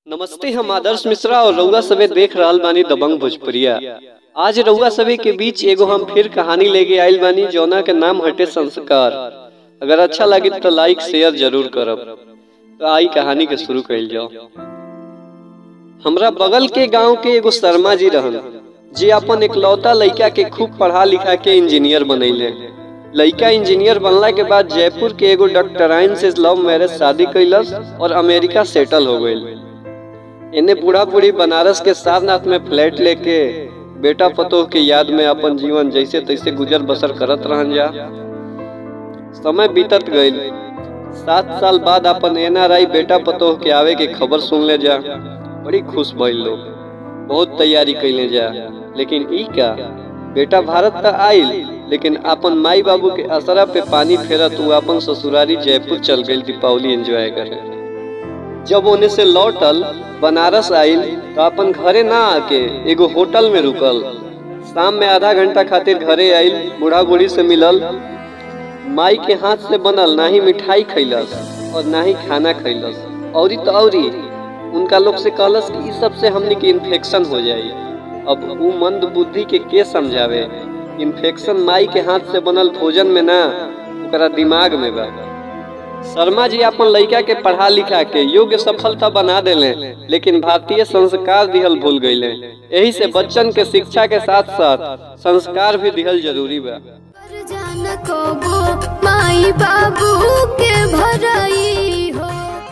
नमस्ते हम आदर्श मिश्रा और रउआ सभे देख रहल बानी दबंग भोजपुरिया आज रउआ सभे के बीच एगो हम फिर कहानी लेके आइल बानी जौना के नाम हटे संस्कार अगर अच्छा लगे तो लाइक शेयर जरूर करब तो आई कहानी के शुरू कइल जाओ हमरा बगल के गांव के एगो शर्मा जी रहन जे अपन इकलौता लइका के खूब पढ़ा लिखा के इंजीनियर बनैले लइका इंजीनियर बनला के बाद जयपुर के एगो डॉक्टराइन से लव मैरिज शादी कैलस और अमेरिका सेटल हो गईल इन्हें बूढ़ा बूढ़ी बनारस के सारनाथ में फ्लैट लेके बेटा पतोह के याद में अपन जीवन जैसे तैसे गुजर बसर करत रहन जा समय बीतत गईल सात साल बाद अपन एनआरआई बेटा पतोह के आवे के खबर सुन ले जा बड़ी खुश भइल लोग बहुत तैयारी कैले जा लेकिन ई का बेटा भारत त आइल लेकिन अपन माई बाबू के असरा पे पानी फेरत उ अपन ससुरारी जयपुर चल गई दीपावली एंजॉय करे जब ओने से लौटल बनारस आइल तो अपन घरे ना आके एगो होटल में रुकल शाम में आधा घंटा खातिर घरे आइल बूढ़ा बूढ़ी से मिलल माई के हाथ से बनल ना ही मिठाई खैलस और ना ही खाना खैलस औरी तो औरी उनका लोग से कहलस कि इस सब से हमने के इन्फेक्शन हो जाई अब उ मंद बुद्धि के के समझावे इन्फेक्शन माई के हाथ से बनल भोजन में ना ओकरा दिमाग में बा शर्मा जी अपन लड़का के पढ़ा लिखा के योग्य सफलता बना देले लेकिन भारतीय संस्कार दिहल भूल गईले यही से बच्चन के शिक्षा के साथ साथ संस्कार भी दिहल जरूरी बा पर जान को वो माई बाबू के भराई हो